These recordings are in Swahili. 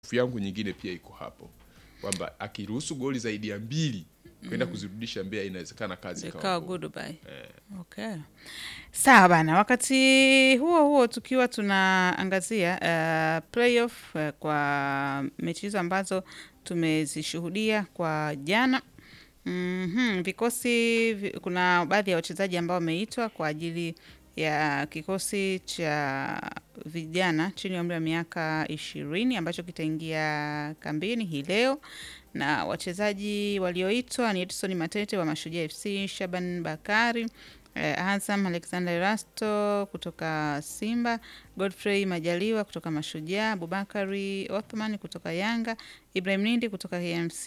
hofu yangu nyingine pia iko hapo kwamba akiruhusu goli zaidi ya mbili kwenda kuzirudisha Mbeya inawezekana kazi ikawa ikawa ngumu. goodbye. Okay. Sawa bana, wakati huo huo tukiwa tunaangazia uh, playoff uh, kwa mechi hizo ambazo tumezishuhudia kwa jana. Mhm, vikosi vi- kuna baadhi ya wachezaji ambao wameitwa kwa ajili ya kikosi cha vijana chini ya umri wa miaka ishirini ambacho kitaingia kambini hii leo na wachezaji walioitwa ni Edson Matete wa Mashujaa FC, Shaban Bakari eh, Azam Alexander Erasto kutoka Simba, Godfrey Majaliwa kutoka Mashujaa, Abubakari Othman kutoka Yanga, Ibrahim Nindi kutoka KMC,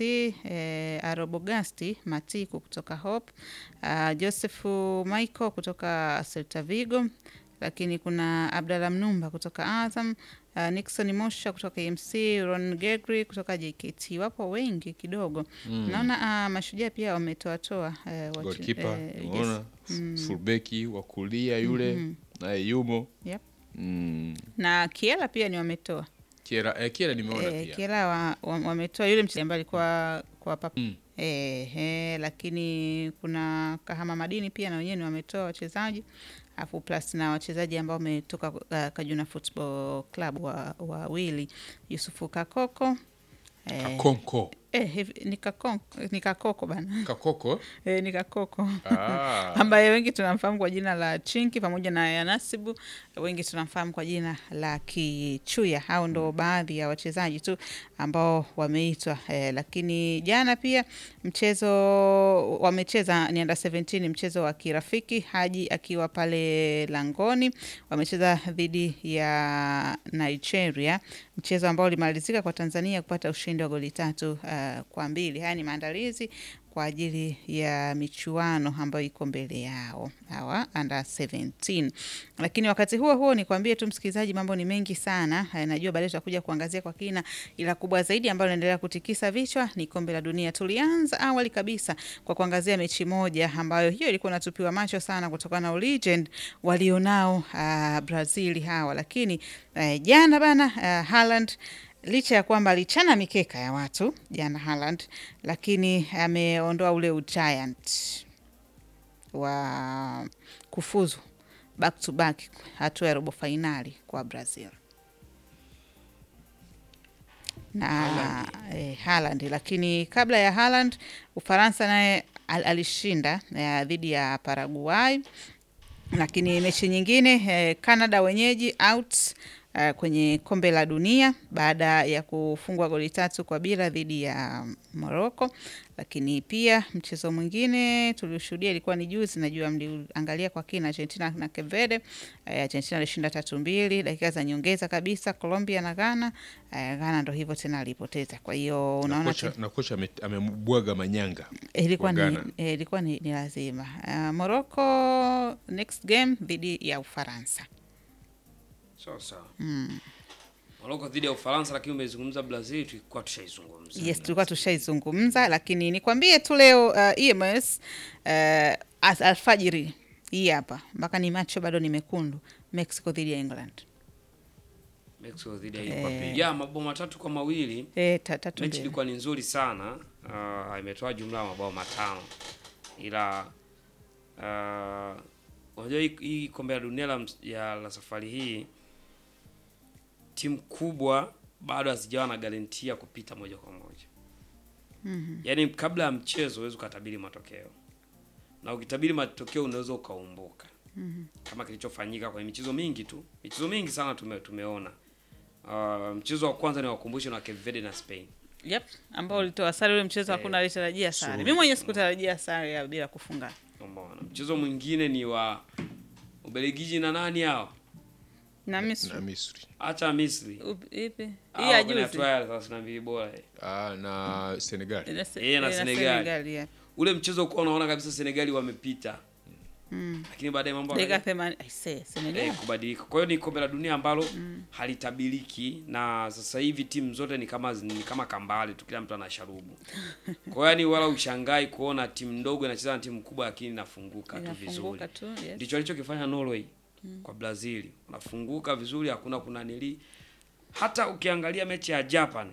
eh, Arobogasti Matiku kutoka Hope, uh, Josefu Michael kutoka Celta Vigo, lakini kuna Abdalla Mnumba kutoka Azam, uh, Nixon Mosha kutoka KMC, Ron Gegri kutoka JKT. Wapo wengi kidogo. Naona uh, Mashujaa pia wametoatoa uh, wache- Goalkeeper eh, yes. unaona fullbeki wa kulia yule naye yumo Yep. mm. na Kiela pia ni wametoa Kiera, eh, Kiera nimeona eh, pia Kiela wa, wa, wametoa yule mchezaji ambaye alikuwa kwa papa Mm. eh, eh, lakini kuna Kahama Madini pia na wenyewe ni wametoa wachezaji afu plus na wachezaji ambao wametoka uh, Kajuna Football Club wa wawili Yusufu Kakoko eh, Kakonko eh, hivi- ni Kakon- ni Kakoko bana Kakoko eh, ni Kakoko ah. ambaye wengi tunamfahamu kwa jina la Chinki pamoja na Yanasibu, wengi tunamfahamu kwa jina la Kichuya. Hao ndo baadhi ya wachezaji tu ambao wameitwa eh, lakini jana pia mchezo wamecheza ni under 17 mchezo wa kirafiki, Haji akiwa pale langoni, wamecheza dhidi ya Nigeria, mchezo ambao ulimalizika kwa Tanzania kupata ushindi wa goli tatu uh, kwa mbili. Haya ni maandalizi kwa ajili ya michuano ambayo iko mbele yao hawa under 17. Lakini wakati huo huo nikwambie tu msikilizaji, mambo ni mengi sana. Eh, Najua baadaye tutakuja kuangazia kwa kina, ila kubwa zaidi ambayo inaendelea kutikisa vichwa ni kombe la dunia. Tulianza awali kabisa kwa kuangazia mechi moja ambayo hiyo ilikuwa inatupiwa macho sana kutokana na legend walionao uh, Brazil hawa, lakini uh, jana bana uh, Haaland licha ya kwamba alichana mikeka ya watu jana Haaland, lakini ameondoa ule ugiant wa kufuzu back to back hatua ya robo fainali kwa Brazil na eh, Haaland. Lakini kabla ya Haaland, Ufaransa naye al alishinda eh, dhidi ya Paraguay lakini mechi nyingine eh, Canada wenyeji out eh, kwenye kombe la dunia baada ya kufungwa goli tatu kwa bila dhidi ya Morocco. Lakini pia mchezo mwingine tulioshuhudia ilikuwa ni juzi, najua mliangalia kwa kina, Argentina na Cape Verde. Eh, Argentina alishinda tatu mbili, dakika za nyongeza kabisa. Colombia na Ghana, eh, Ghana ndo hivyo tena alipoteza. Kwa hiyo na unaona kocha, na kocha ame- amembwaga manyanga ilikuwa wa ni, Ghana. eh, ilikuwa ni, ni lazima uh, Morocco next game dhidi ya Ufaransa. sawa sawa Morocco dhidi ya Ufaransa, lakini umezungumza Brazil, tulikuwa tushaizungumza. Yes, tulikuwa tushaizungumza, lakini nikwambie tu leo uh, EMS uh, as- alfajiri hii hapa mpaka ni macho bado ni mekundu, Mexico dhidi ya England Mexico dhidi ya Ecuador. Ya mabao matatu kwa mawili. eh, ta- tatu Mechi mbili. ilikuwa ni nzuri sana. Uh, imetoa jumla ya mabao matano. Ila uh, unajua hii, hii kombe la dunia la, ms- ya, la safari hii timu kubwa bado hazijawa na garantia kupita moja kwa moja. mm Yaani kabla ya mchezo huwezi ukatabiri matokeo, na ukitabiri matokeo unaweza ukaumbuka kama kilichofanyika kwenye michezo mingi tu, michezo mingi sana tume, tumeona. Uh, mchezo wa kwanza ni wakumbushe na Cape Verde na Spain. Yep, ambao ulitoa sare ule mchezo, Eh, hakuna alitarajia sare. sure. Mimi mwenyewe sikutarajia sare ya bila kufunga Umeona. Mchezo mwingine ni wa Ubelgiji na nani hao? na na Misri. Misri Upi- Ipi? Hii Hao ya kwenye juzi. hatua ya 32 bora. eh. ah, na Senegal Na Se- Yeye na eh, Senegal. yeah. Ule mchezo kwa unaona kabisa Senegali wamepita. Lakini baadaye mambo Dakika yakaja- 80 I say, Senegal. eh, kubadilika. Kwa hiyo ni kombe la dunia ambalo halitabiriki na sasa hivi timu zote ni kama ni kama kambale tu, kila mtu ana sharubu. Kwa hiyo yani wala ushangai kuona timu ndogo inacheza na timu kubwa, lakini inafunguka tu vizuri. Inafunguka tu, yes. Ndicho alichokifanya Norway kwa Brazil, wanafunguka vizuri, hakuna kunanili hata ukiangalia mechi ya Japan